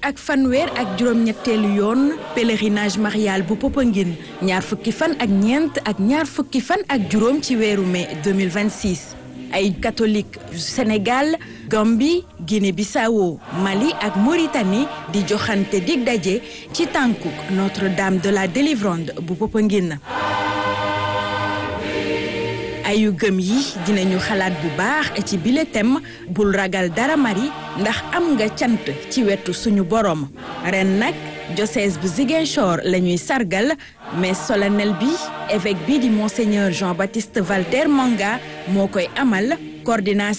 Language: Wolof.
ak fanweer ak juróom-ñetteelu yoon pèlerinage marial bu Popenguine ñaar fukki fan ak ñeent ak ñaar fukki fan ak juróom ci weeru mai 2026 ay catholique Sénégal Gambie Guinée-Bissau Mali ak Mauritanie di joxante dig daje ci tànkuk Notre-Dame de la Délivrande bu Popenguine ayu gëm yi dinañu xalaat bu baax ci bile thème bul ragal dara mari ndax am nga cant ci wetu suñu borom ren nag diocèse bu Ziguinchor la ñuy sargal mais solennel bi évêque bi di monseigneur Jean-Baptiste Valter Manga moo koy amal coordination